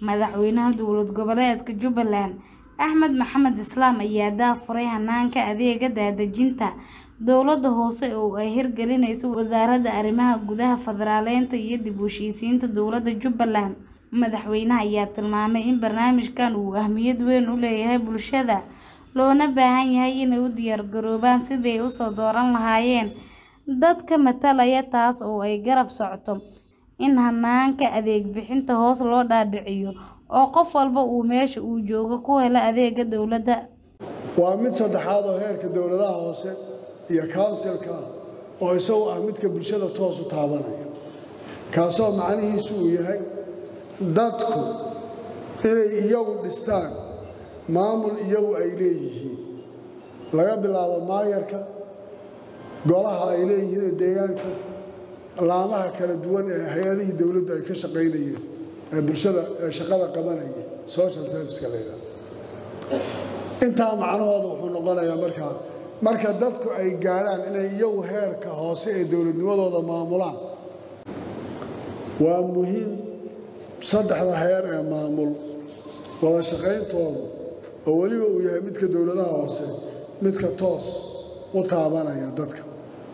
Madaxweynaha dowlad goboleedka Jubbaland Axmed Maxamed Islaam ayaa daahfuray hanaanka adeegga daadejinta dowladda hoose oo ay hirgelinayso Wasaaradda Arrimaha Gudaha, Federaalka iyo dib u heshiisiinta dowladda Jubbaland. Madaxweynaha ayaa tilmaamay in barnaamijkan uu ahmiyad weyn u leeyahay bulshada, loona baahan yahay inay u diyaar garoobaan sidii ay u soo dooran lahaayeen dadka matalaya, taas oo ay garab socoto in hanaanka adeeg bixinta hoos loo dhaadhiciyo oo qof walba uu meesha uu joogo ku helo adeegga dowladda. waa mid saddexaad oo heerka dowladaha hoose iyo kawnsilka oo isagu ah midka bulshada toos u taabanaya kaasoo macnihiisu uu yahay dadku inay iyagu dhistaan maamul iyagu ay leeyihiin laga bilaabo maayarka golaha ay leeyihiin ee deegaanka laamaha kala duwan ee hay-adihii dowladdu ay ka shaqaynayeen ee bulshada ee shaqada qabanayeen social serviceka la yidhahdo intaa macnahooda wuxuu noqonayaa markaa marka dadku ay gaadhaan inay iyagu heerka hoose ee dowladnimadooda maamulaan waa muhiim saddexda heer ee maamul wada shaqayntoodu oo weliba uu yahay midka dowladaha hoose midka toos u taabanaya dadka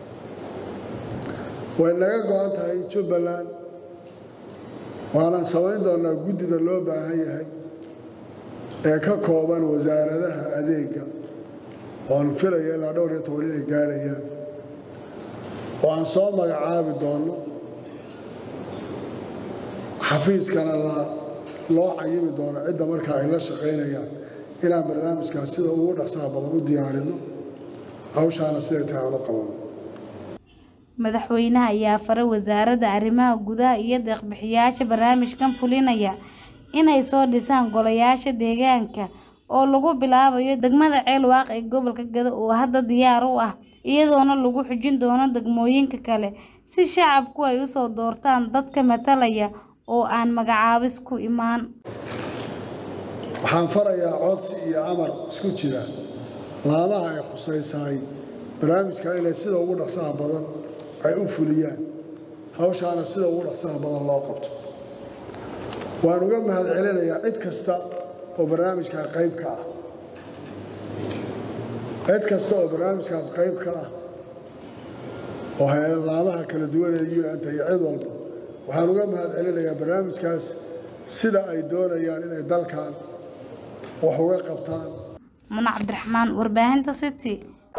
way naga go-an tahay jubbaland waanaan samayn doonaa guddida loo baahan yahay ee ka kooban wasaaradaha adeegga oan filaya ilaa dhowr iyo toban inay gaadhayaan oo aan soo magacaabi doonno xafiiskana loo cayimi doono cidda markaa ay la shaqaynayaan inaan barnaamijkaas sida ugu dhaqsaha badan u diyaarinno hawshaana siday tahay aan u qabanno Madaxweynaha ayaa faray Wasaaradda Arrimaha Gudaha iyo deeq-bixiyayaasha barnaamijkan fulinaya inay soo dhisaan golayaasha deegaanka oo lagu bilaabayo degmada Ceelwaaq ee gobolka Gedo oo hadda diyaar u ah, iyadoona lagu xujin doono degmooyinka kale si shacabku ay u soo doortaan dadka matalaya oo aan magacaabis ku imaan. waxaan farayaa codsi iyo amar isku jira laamaha ay khusaysaay barnaamijka inay sida ugu dhaqsaha badan ay u fuliyaan hawshaana sida ugu dhaqsaha badan loo qabto waan uga mahad celinayaa cid kasta oo barnaamijkaa qayb ka ah cid kasta oo barnaamijkaas qayb ka ah oo hay-ad laamaha kala duwan ee un-ta iyo cid walba waxaan uga mahad celinayaa barnaamijkaas sida ay doonayaan inay dalkan wax uga qabtaan Muna Cabdiraxmaan, Warbaahinta City.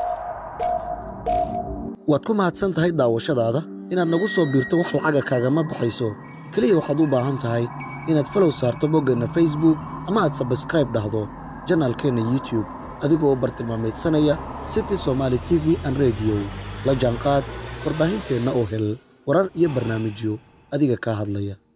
waad ku mahadsan tahay daawashadaada inaad nagu soo biirto wax lacaga kaagama baxayso keliya waxaad u baahan tahay inaad falow saarto boggeenna facebook ama aad sabskraib dhahdo janaalkeenna youtube adigoo bartilmaameedsanaya city somaali t v an rediyo la jaanqaad warbaahinteenna oo hel warar iyo barnaamijyo adiga kaa hadlaya